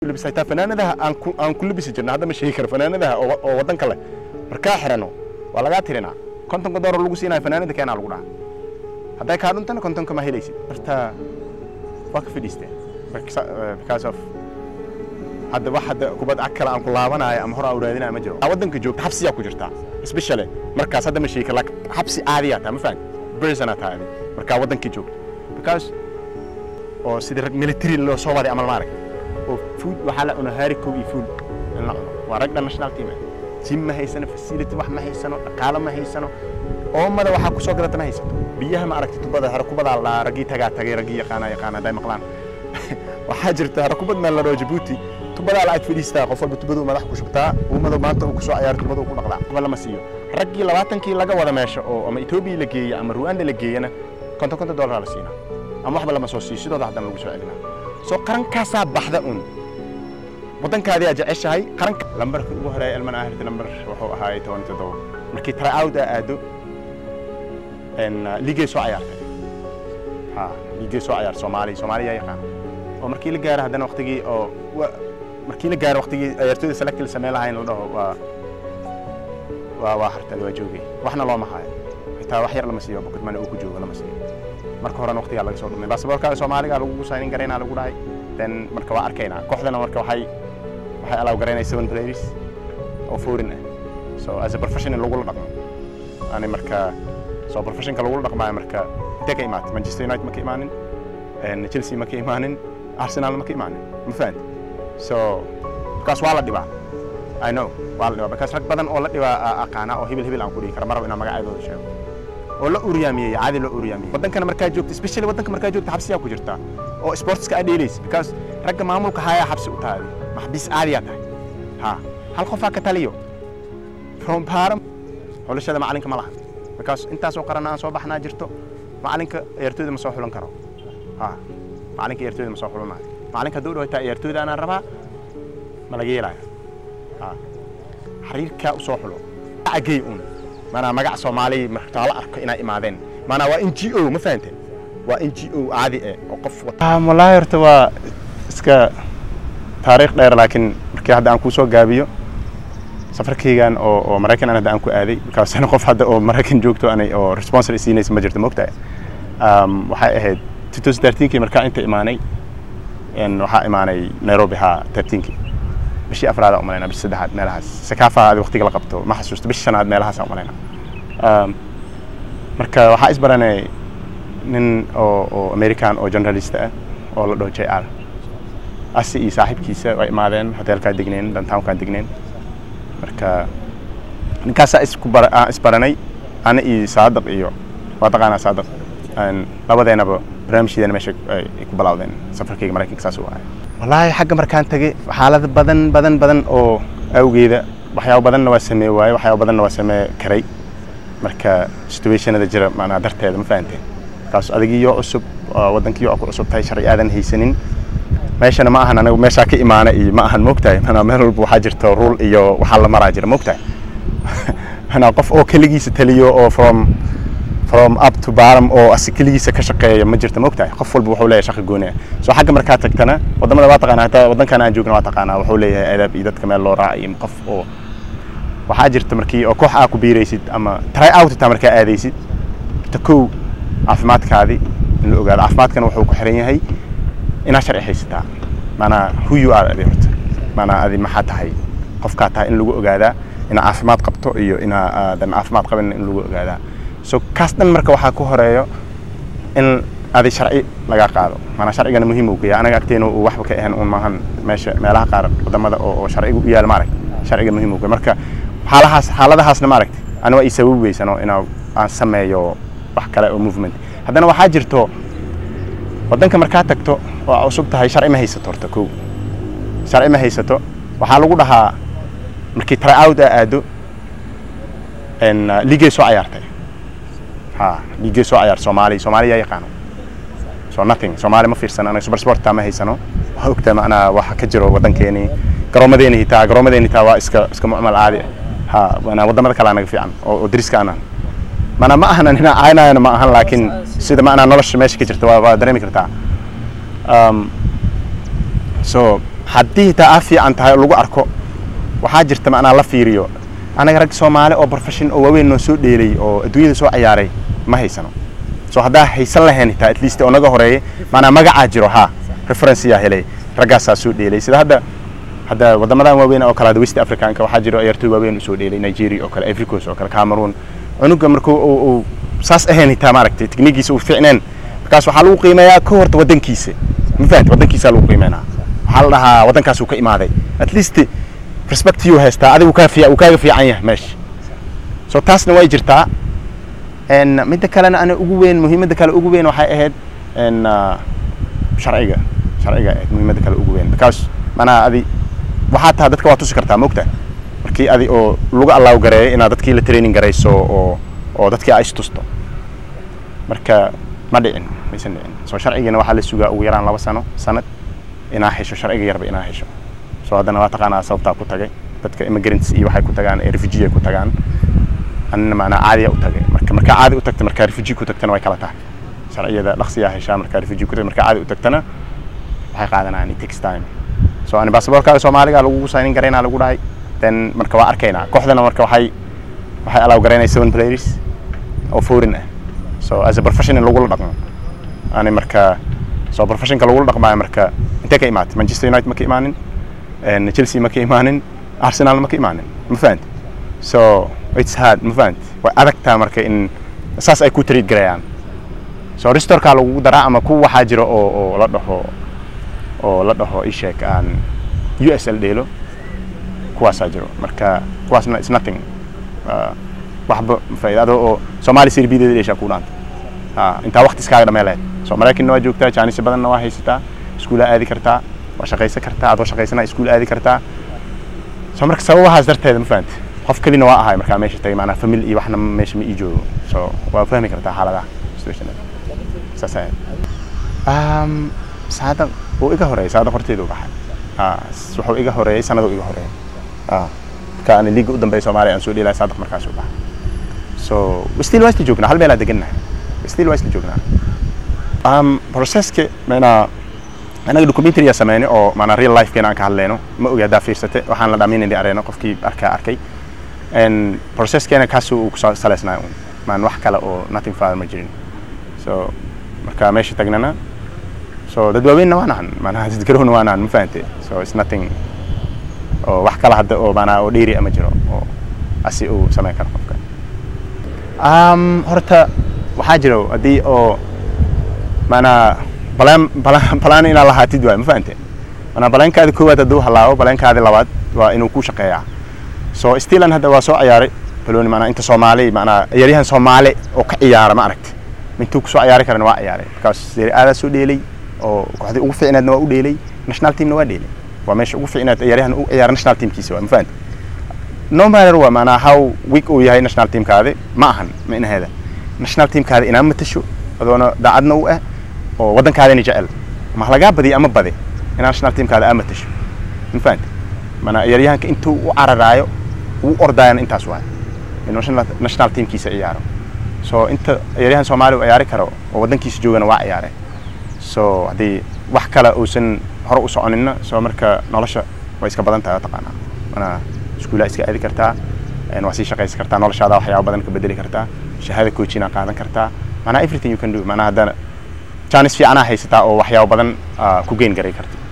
labisa xitaa fanaanadaha aan ku aan ku labisi jirna hadda ma sheegi karo fanaanadaha oo oo waddan kale markaa xirano waa lagaa tirinaa kontonka doolar lagu siinayo fanaanada keenaa lagu dhaha hadday kaa dhuntana kontonka ma helaysid marta waa ka fadhiisteen because of hadda wax hadda kubad cag kale aan ku laabanayo ama hor aan raadinayo ma jiro waddanka joogta xabsiyaa ku jirtaa especially markaas hadda ma sheegi karo laakiin xabsi caadiyaa tahay ma fahan prisonaa tahay adi markaa waddankii joogta because oo sidii rag military loo soo waday amal maarag oo food waxaa la cunaa haari kow iyo food in la cuno waa rag dhan national team ah jim ma haysano facility wax ma haysano dhaqaalo ma haysano oomada waxaa ku soo gadata ma haysato biyaha ma aragti tubada hare kubadaa la raggii tagaa tagay raggii yaqaana yaqaana hadday maqlaan waxaa jirta hare kubad meel la dhao jabuuti tubadaa la ag fadhiistaa qof walba tubaduu madax ku shubtaa uumadu maanta uu ku soo ciyaaro tubada uu ku dhaqdaa kuba lama siiyo raggii labaatankii laga wada meesha oo ama etoobiya la geeya ama ruanda la geeyana konton konton dollar la siinaa ama waxba lama soo siiyo sidooda haddana lagu soo celinaa soo qarankaasaa baxda un waddankaadii aad jeceshahay qaranka lambarka ugu horeeya ilman ahirta lambar wuxuu ahaay toban iyo toddoba markii try-out aa aado liigay soo ciyaartay ha liigay soo ciyaar soomaaliya soomaaliya yaqaan oo markii la gaaro haddana waqtigii oo markii la gaaro waqtigii ciyaartooyda select la sameyn lahayn la dhaho waa waa waa hartay waa joogay waxna looma hayo xitaa wax yar lama siiyo bukad mane uu ku joogo lama siiyo marka horena waqtigaa laga soo dhumay baasaboorkaaga soomaaliga lagu signin garaynaa lagu dhahay then marka waa arkaynaa kooxdana marka waxay waxay allow garaynay seven players oo foreign ah so as a professional lagula dhaqmo ani marka so professionka lagula dhaqmaayo marka intee ka imaatay manchester united ma ka imaanin chelsea ma ka imaanin arsenal ma ka imaanin ma fahanti so markaas waa la dhibaa i know waa la dhibaa because rag badan oo la dhibaa aqaana oo hibil hibil aan ku dhihi kara maraba inaan magacyadooda sheego oo la uryaamiyey caadi loo uryaamiyey waddankana markaa joogta especially waddanka markaa joogta xabsiyaa ku jirta oo sportska aad dheelaysa because ragga maamulka hayaa xabsi u tahay maxbiis caadiyaa tahay ha hal qofaa ka taliyo from baaram xulashada macalinka ma laha because intaasoo qaran aan soo baxnaa jirto macalinka ciyaartooyda ma soo xulan karo ha macalinka ciyaartooyda ma soo xulanayo macalinka hadduu dhawataa ciyaartooyda anaan rabaa ma laga yeelaayo ha xariirkaa u soo xulo agey un maanaa magac soomaali martaa la arko inay imaadeen maanaa waa n g o ma fahanteen waa n g o caadi eh oo qof wata wallaahi horta waa iska taariikh dheer laakiin markii hadda aan kuu soo gaabiyo safarkaygan oo oo maraykan aan hadda aan ku aaday markaasna qof hadda oo maraykan joogto anay oo responsor siinaysa ma jirto mogtahay waxay ahayd 2013kii markaa inta imaanay waxaa imaanay nairobi haa 13kii bishii afraad umalayna bishii saddexaad meelahaas sakaafa adi waqtiga la qabto ma xasuusto bishii shanaad meelahaas umalayna marka waxaa isbaranay nin oo oo american oo journalist ah oo la dhaho j r asi iyo saaxiibkiisa way imaadeen hoteelkaa degneen downtownkaa degneen marka ninkaasaa isku bar aan isbaranay ana iyo saadaq iyo waa taqaanaa saadaq labadeenaba barnaamijyadeena meesha ay ku bilawdeen safarkayga maraykanka saas u ahay wallaahi xagga markaan tagay xaalado badan badan badan oo awgeeda waxyaabo badanna waa samee waaye waxyaabo badanna waa samee karay marka situationada jira maanaa darteeda ma fahanteen markaas adigiyo cusub waddankiyo ku cusub tahay sharci aadan haysanin meeshana ma ahan anigu meeshaa ka imaana iyo ma ahan moogtahay manaa meel walba waxaa jirta rule iyo waxaa la maraa jira moogtahay manaa qof oo keligiisa taliyo oo from from up to bottom oo asi keligiisa ka shaqeeya ma jirta moogtahay qof walba wuxuu leeyahay shaqo gooni ah soo xagga markaa tagtana wadamada waa taqaanaa hataa waddankan aan joogna waa taqaanaa wuxuu leeyahay adaab iyo dadka meel loo raaca iyo qof oo waxaa jirta markii oo koox aa ku biiraysid ama try out taa markaa aadaysid ta kow caafimaadkaadii in la ogaado caafimaadkana wuxuu ku xiran yahay inaad sharci haysataa maanaa who you are adi horta maanaa adi maxaa tahay qofkaa tahay in lagu ogaadaa inaa caafimaad qabto iyo inaa aadan caafimaad qabin in lagu ogaadaa so kaas dhan marka waxaa ku horeeyo in adi sharci laga qaado maanaa sharcigana muhiim uu kaya anaga agteena uu waxba ka ahan un maahan meesha meelaha qaar wadamada oo oo sharciga u yaala maaragta sharciga muhiim uu kaya marka xaalahaas xaaladahaasna maaragta ani waa ii sababi weysano inaa aan sameeyo wax kale oo movement haddana waxaa jirto waddanka markaa tagto oo cusub tahay sharci ma haysato horta kow sharci ma haysato waxaa lagu dhahaa markii try out aa aado liigay soo ciyaartay ha liigay soo ciyaar soomaaliya soomaaliya yaqaano so nothing soomaali ma fiirsano anaga super sport taa ma haysano waxaa ogtaa macnaa waxa ka jiro waddankeeni garoomadeeni hitaa garoomadeeni hitaa waa iska iska mucmal caadi ha maanaa waddamada kale anaga fiican oo oo dariska aanan maanaa ma ahan inaa caynayana ma ahan laakiin sida maanaa nolosha meesha ka jirta waa waa dareemi kartaa um, so haddii taa aa fiican tahay oo lagu arko waxaa jirta macnaa la fiiriyo anaga rag soomaali oo profession oo waaweyn noo soo dheelay oo adduunyada soo ciyaaray ma haysano so haddaa haysan lahayn taa at least oo naga horeeyay maanaa magacaa jiro ha reference yaa helay raggaasaa soo dheelay sida hadda hadda wadamadan waaweyn oo kale hadda west africanka waxaa jiro ciyaartoy waaweyn usoo dheelay nigeria oo kale ivory coast oo kale cameroon cunuga markuu uu uu saas ahayn taa maaragtay tikniigiisa uu fiicneen markaas waxaa lagu qiimeeyaa ka horta waddankiisa ma fahanti waddankiisaa lagu qiimeynaa waxaa la dhahaa waddankaas uu ka imaaday at least respect yuu haystaa adigu kaa fiic uu kaaga fiican yahay meesha so taasna way jirtaa n midda kalena ana ugu weyn muhiimadda kale ugu weyn waxay ahayd n sharciga sharciga ahayd muhiimadda kale ugu weyn because manaa adi waxaa taha dadka waa tusi kartaa mogta markii adi oo lagu allaaw gareeyo inaad dadkii la training garayso oo oo dadkii aa istusto marka ma dhicin maysan dhicin soo sharcigana waxaa la sugaa ugu yaraan laba sano sanad inaa hesho sharciga yarba inaa hesho soo haddana waa taqaanaa sababtaa ku tagay dadka immigrants iyo waxay ku tagaan ee refugee ay ku tagaan anina macnaa caadiya u tagay marka markaa caadi u tagta markaa refugee ku tagtana way kala tahay sharciyada dhaqsiyaa heshaa markaa refugee ku tagta markaa caadi u tagtana waxay qaadanayaan it takes time so ani baasaboorkaaga soomaaliga lagugu signin garaynaa lagu dhahay then marka waa arkaynaa kooxdana marka waxay waxay allow garaynaya seven players oo foreign ah so as a professional lagula dhaqmo ani marka so professionka lagula dhaqmaayo marka intee ka imaatay manchester united ma ka imaanin chelsea ma ka imaanin arsenal ma ka imaanin ma fahanti so it's hard ma fahanti way adagtaa marka in saas ay ku treat garayaan so restorkaa lagugu daraa ama kuwa waxaa jira oo oo la dhaho oo la dhaho isheek aan u s l dheelo kuwaasaa jiro marka kuwaasna it's nothing waxba faa'iida adoo oo soomaali sirbideeda dheeshaa ku dhaanta intaa waqti iskaaga dhamee lahayd so maraykanna waa joogtaa jaanisyo badanna waa haysataa iskuulaa aadi kartaa waa shaqaysan kartaa adoo shaqaysana iskuul aadi kartaa so marka sababahaas darteeda ma fahanti qof kelina waa ahay markaa meesha tagay maanaa famil iyo waxna meesha ma ii joogo so waa fahmi kartaa xaaladaha situationada saas ahayd saada wuu iga horeeyay saada horteeda u baxay wuxuu iga horeeyay sanaduu iga horeeyay marka aan liiga u dambeeya soomaaliya aan soo dheelaya saadaq markaas u baxay so still waa isla joognaa hal meelaa degannahay still waa isla joognaa um, processka maanaa anaga documentary sameynay oo maanaa real lifekeena aan ka hadlayno ma ogi haddaa fiirsate waxaan la dhaminayna areeno qofkii arkaa arkay processkeena kaasuu uu ku saleysnaa un maan wax kale oo nothing father ma jirin so marka meesha tagnana so dad waaweynna waan ahan maanaha dad garowna waan ahan ma fahante so it's nothing oo wax kale hadda oo maanaa oo dheeri ama jiro oo asi uu sameyn karo qofka um, horta waxaa jiro haddii oo maanaa balaan balaan balaan inaad lahaatid waay ma fahante maanaa baleenkaadi koowaad hadduu halaabo baleenkaadi labaad waa inuu ku shaqeeyaa so stilan hadda waa soo ciyaaray balooni maanaa inta soomaali maanaa ciyaaryahan soomaali oo ka ciyaara ma aragti intuu kusoo ciyaari karana waa ciyaaray markaas serie aadaa soo dheelay oo kooxdii ugu fiicneedna waa u dheelay national teamna waa dheelay waa meesha ugu fiicneed ciyaaryahan u ciyaara national teamkiisa waa ma fahante no matter waa maanaa how week uu yahay national teamkaadi ma ahan ma inaheeda national teamkaadi inaa matasho adoona daacadna u ah oo waddankaadina jecel ma lagaa badiyo ama bade inaa national teamkaada aa matasho ma fahante maanaa ciyaaryahanka intuu u cararaayo uu ordaayana intaas waay inuu national teamkiisa ciyaaro so inta ciyaaryahan soomaaliya u ciyaari karo oo waddankiisa joogana waa ciyaare so haddii wax kale uusan hore u soconina so marka nolosha way iska badan tahay taqaanaa manaa iskuulaa iska aadi kartaa waa sii shaqaysan kartaa noloshaada waxyaaba badan ka bedeli kartaa shahaada coachina qaadan kartaa manaa everything you can do manaa haddana jaanis fiicanaa haysataa oo waxyaaba badan ku geyn garay karta